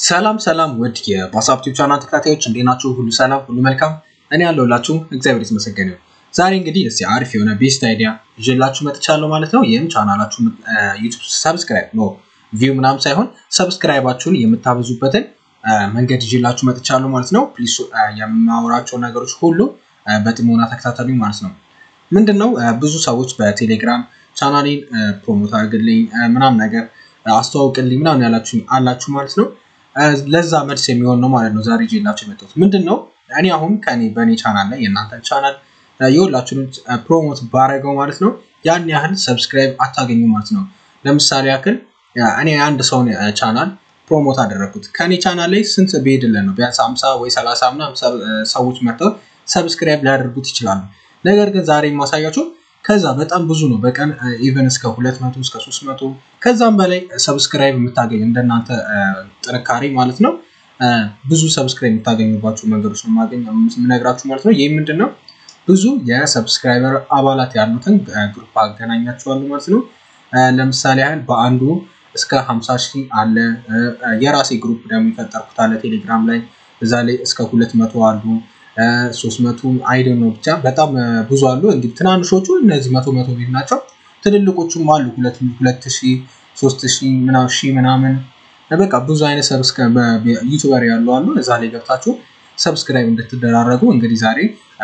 ሰላም ሰላም ውድ የባሳብ ቲዩብ ቻናል ተከታታዮች እንዴት ናችሁ? ሁሉ ሰላም፣ ሁሉ መልካም። እኔ ያለሁላችሁ እግዚአብሔር የተመሰገነ ይሁን። ዛሬ እንግዲህ እስኪ አሪፍ የሆነ ቤስት አይዲያ ይዤላችሁ መጥቻለሁ ማለት ነው። ይህም ቻናላችሁ ዩቱብ ሰብስክራይብ ኖ ቪው ምናምን ሳይሆን ሰብስክራይባችሁን የምታበዙበትን መንገድ ይዤላችሁ መጥቻለሁ ማለት ነው። ፕሊስ የማወራቸው ነገሮች ሁሉ በጥሞና ተከታተሉኝ ማለት ነው። ምንድን ነው ብዙ ሰዎች በቴሌግራም ቻናሌን ፕሮሞት አድርግልኝ ምናምን ነገር አስተዋውቅልኝ ምናምን ያላችሁ አላችሁ ማለት ነው። ለዛ መልስ የሚሆን ነው ማለት ነው ዛሬ ይዤላችሁ የመጣሁት ምንድን ነው። እኔ አሁን ከኔ በእኔ ቻናል ላይ የእናንተን ቻናል የሁላችሁንም ፕሮሞት ባረገው ማለት ነው ያን ያህል ሰብስክራይብ አታገኙ ማለት ነው። ለምሳሌ ያክል እኔ የአንድ ሰውን ቻናል ፕሮሞት አደረግኩት ከኔ ቻናል ላይ ስንት ብሄድለን ነው ቢያንስ ሀምሳ ወይ ሰላሳ ምናምን ሰዎች መጥተው ሰብስክራይብ ሊያደርጉት ይችላሉ። ነገር ግን ዛሬ የማሳያችሁ ከዛ በጣም ብዙ ነው። በቀን ኢቨን እስከ ሁለት መቶ እስከ ሶስት መቶ ከዛም በላይ ሰብስክራይብ የምታገኝ እንደናንተ ጥንካሬ ማለት ነው ብዙ ሰብስክራይብ የምታገኙባቸው መንገዶች ነው የምነግራችሁ ማለት ነው። ይህ ምንድን ነው ብዙ የሰብስክራይበር አባላት ያሉትን ግሩፕ አገናኛቸዋለሁ ማለት ነው። ለምሳሌ ያህል በአንዱ እስከ 50 ሺህ አለ። የራሴ ግሩፕ ደግሞ የፈጠርኩት አለ ቴሌግራም ላይ እዛ ላይ እስከ ሁለት መቶ አሉ ሶስት መቶ አይደን ነው ብቻ በጣም ብዙ አሉ። እንግዲህ ትናንሾቹ እነዚህ መቶ መቶ ቤት ናቸው። ትልልቆቹም አሉ ሁለት ሺህ ሶስት ሺህ ምናምን ሺህ ምናምን በቃ ብዙ አይነት ዩቱበር ያሉ አሉ። እዛ ላይ ገብታችሁ ሰብስክራይብ እንድትደራረጉ እንግዲህ ዛሬ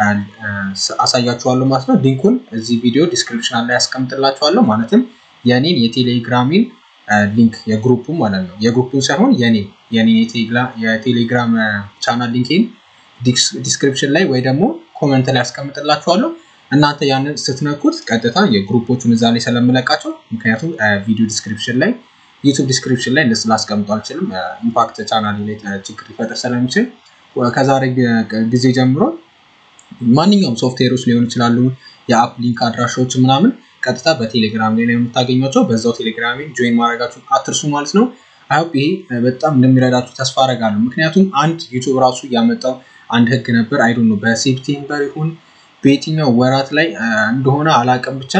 አሳያችኋለሁ ማለት ነው። ሊንኩን እዚህ ቪዲዮ ዲስክሪፕሽን ላይ ያስቀምጥላችኋለሁ። ማለትም የኔን የቴሌግራሚን ሊንክ የግሩፑ ማለት ነው የግሩፑን ሳይሆን የኔ የኔ የቴሌግራም ቻናል ሊንኬን ዲስክሪፕሽን ላይ ወይ ደግሞ ኮመንት ላይ ያስቀምጥላችኋለሁ። እናንተ ያንን ስትነኩት ቀጥታ የግሩፖቹን እዛ ላይ ስለምለቃቸው ምክንያቱም ቪዲዮ ዲስክሪፕሽን ላይ ዩቱብ ዲስክሪፕሽን ላይ እንደስ ላስቀምጡ አልችልም። ኢምፓክት ቻናል ላይ ችግር ሊፈጥር ስለሚችል ከዛሬ ጊዜ ጀምሮ ማንኛውም ሶፍትዌሮች ሊሆኑ ይችላሉ፣ የአፕ ሊንክ አድራሻዎች ምናምን ቀጥታ በቴሌግራም ላይ ነው የምታገኟቸው። በዛው ቴሌግራም ጆይን ማድረጋችሁ አትርሱ ማለት ነው። አይሆፕ ይሄ በጣም እንደሚረዳችሁ ተስፋ አደርጋለሁ። ምክንያቱም አንድ ዩቱብ ራሱ ያመጣው አንድ ህግ ነበር። አይዶ ነው በሴፕቴምበር ይሁን በየትኛው ወራት ላይ እንደሆነ አላቅም፣ ብቻ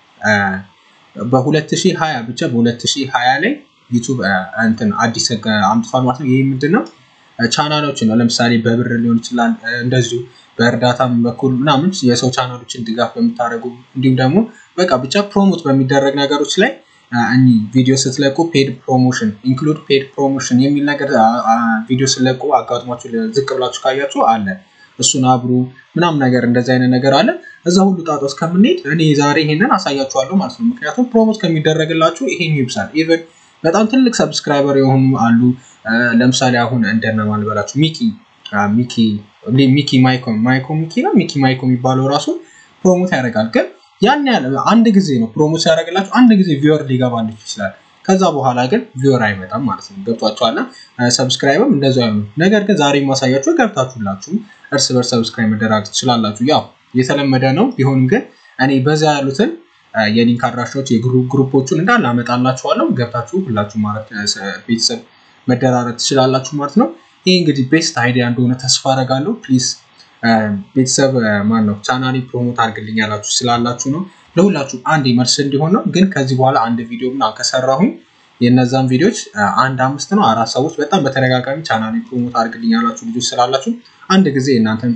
በ2020 ብቻ በ2020 ላይ ዩቱብ እንትን አዲስ ህግ አምጥቷል ማለት ነው። ይህ ምንድን ነው? ቻናሎችን ነው ለምሳሌ በብር ሊሆን ይችላል እንደዚሁ በእርዳታም በኩል ምናምን የሰው ቻናሎችን ድጋፍ በምታደርጉ እንዲሁም ደግሞ በቃ ብቻ ፕሮሞት በሚደረግ ነገሮች ላይ እኒ ቪዲዮ ስትለቁ ፔድ ፕሮሞሽን ኢንክሉድ ፔድ ፕሮሞሽን የሚል ነገር ቪዲዮ ስትለቁ አጋጥሟችሁ ዝቅ ብላችሁ ካያችሁ አለ እሱን አብሩ ምናምን ነገር እንደዚህ አይነት ነገር አለ። እዛ ሁሉ ጣጣ ውስጥ ከምንሄድ እኔ ዛሬ ይሄንን አሳያችኋለሁ ማለት ነው። ምክንያቱም ፕሮሞት ከሚደረግላችሁ ይሄን ይብሳል። ኢቨን በጣም ትልቅ ሰብስክራይበር የሆኑ አሉ። ለምሳሌ አሁን እንደነማን ልበላችሁ ሚኪ ሚኪ ሚኪ ማይኮ ማይኮ ሚኪ ነው ሚኪ ማይኮ የሚባለው ራሱ ፕሮሞት ያደርጋል። ግን ያን ያህል አንድ ጊዜ ነው ፕሮሞት ያደርግላችሁ አንድ ጊዜ ቪወር ሊገባላችሁ ይችላል። ከዛ በኋላ ግን ቪወር አይመጣም ማለት ነው። ገብቷችኋል? ሰብስክራይብም እንደዚ አይሆኑ። ነገር ግን ዛሬ የማሳያችሁ ገብታችሁላችሁ እርስ በርስ ሰብስክራይብ መደራግ ትችላላችሁ። ያው የተለመደ ነው። ቢሆንም ግን እኔ በዛ ያሉትን የሊንክ አድራሻዎች የግሩፖቹን እንዳለ አመጣላችኋለሁ። ገብታችሁ ሁላችሁ ማለት ቤተሰብ መደራረግ ትችላላችሁ ማለት ነው። ይህ እንግዲህ ቤስት አይዲያ እንደሆነ ተስፋ አደርጋለሁ። ፕሊዝ ቤተሰብ ማን ነው ቻናሌ ፕሮሞት አድርግልኝ ያላችሁ ስላላችሁ ነው። ለሁላችሁ አንድ መልስ እንዲሆን ነው። ግን ከዚህ በኋላ አንድ ቪዲዮ ምናምን ከሰራሁኝ የእነዛን ቪዲዮዎች አንድ አምስት ነው አራት ሰዎች በጣም በተደጋጋሚ ቻናሌ ፕሮሞት አድርግልኝ ያላችሁ ልጆች ስላላችሁ አንድ ጊዜ እናንተን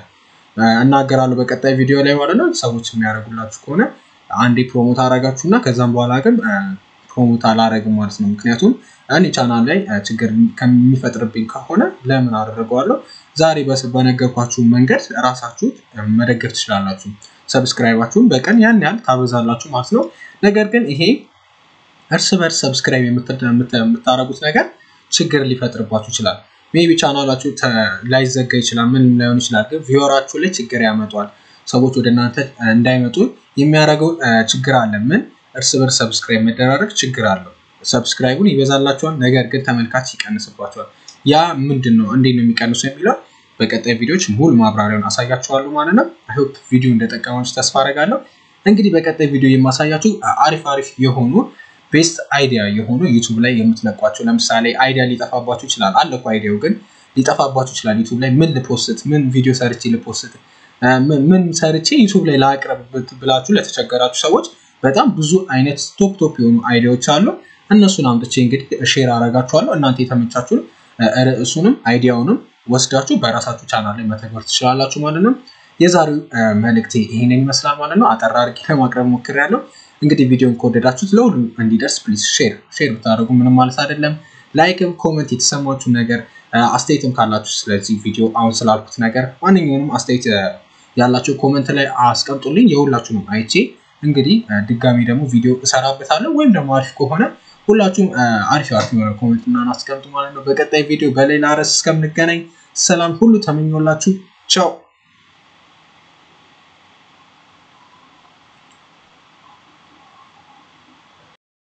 እናገራለሁ በቀጣይ ቪዲዮ ላይ ማለት ነው። ሰዎች የሚያደርጉላችሁ ከሆነ አንዴ ፕሮሞት አደርጋችሁ እና ከዛም በኋላ ግን ፕሮሞት አላረግም ማለት ነው። ምክንያቱም እኔ ቻናል ላይ ችግር ከሚፈጥርብኝ ከሆነ ለምን አደረገዋለሁ? ዛሬ በነገርኳችሁ መንገድ ራሳችሁ መደገፍ ትችላላችሁ። ሰብስክራይባችሁን በቀን ያን ያህል ታበዛላችሁ ማለት ነው። ነገር ግን ይሄ እርስ በርስ ሰብስክራይብ የምታደርጉት ነገር ችግር ሊፈጥርባችሁ ይችላል። ሜቢ ቻናላችሁ ላይዘጋ ይችላል፣ ምን ላይሆን ይችላል። ግን ቪወራችሁ ላይ ችግር ያመጧል። ሰዎች ወደ እናንተ እንዳይመጡ የሚያደርገው ችግር አለ። ምን እርስ በርስ ሰብስክራይብ መደራረግ ችግር አለው። ሰብስክራይቡን ይበዛላችኋል፣ ነገር ግን ተመልካች ይቀንስባችኋል። ያ ምንድን ነው እንዴት ነው የሚቀንሱ የሚለው በቀጣይ ቪዲዮዎች ሙሉ ማብራሪያውን አሳያችኋለሁ ማለት ነው። አይሆፕ ቪዲዮ እንደጠቀማችሁ ተስፋ አደርጋለሁ። እንግዲህ በቀጣይ ቪዲዮ የማሳያችሁ አሪፍ አሪፍ የሆኑ ቤስት አይዲያ የሆኑ ዩቱብ ላይ የምትለቋቸው ለምሳሌ አይዲያ ሊጠፋባችሁ ይችላል። አለ እኮ አይዲያው ግን ሊጠፋባችሁ ይችላል። ዩቱብ ላይ ምን ልፖስት፣ ምን ቪዲዮ ሰርቼ ልፖስት፣ ምን ሰርቼ ዩቱብ ላይ ላቅርብ ብላችሁ ለተቸገራችሁ ሰዎች በጣም ብዙ አይነት ቶፕ ቶፕ የሆኑ አይዲያዎች አሉ። እነሱን አምጥቼ እንግዲህ ሼር አረጋችኋለሁ። እናንተ የተመቻችሁን ርዕሱንም አይዲያውንም ወስዳችሁ በራሳችሁ ቻናል ላይ መተግበር ትችላላችሁ ማለት ነው። የዛሬው መልእክቴ ይህንን ይመስላል ማለት ነው። አጠር አድርጌ ለማቅረብ ሞክሬያለሁ። እንግዲህ ቪዲዮን ከወደዳችሁት ለሁሉም እንዲደርስ ፕሊዝ ሼር ሼር ብታደርጉ ምንም ማለት አይደለም። ላይክም ኮመንት የተሰማችሁ ነገር አስተያየትም ካላችሁ ስለዚህ ቪዲዮ አሁን ስላልኩት ነገር ማንኛውንም አስተያየት ያላቸው ኮመንት ላይ አስቀምጡልኝ። የሁላችሁንም አይቼ እንግዲህ ድጋሚ ደግሞ ቪዲዮ እሰራበታለሁ ወይም ደግሞ አሪፍ ከሆነ ሁላችሁም አሪፍ አሪፍ የሆነ ኮመንት ምናምን አስቀምጡ ማለት ነው። በቀጣይ ቪዲዮ በሌላ ርዕስ እስከምንገናኝ ሰላም ሁሉ ተመኞላችሁ ቻው።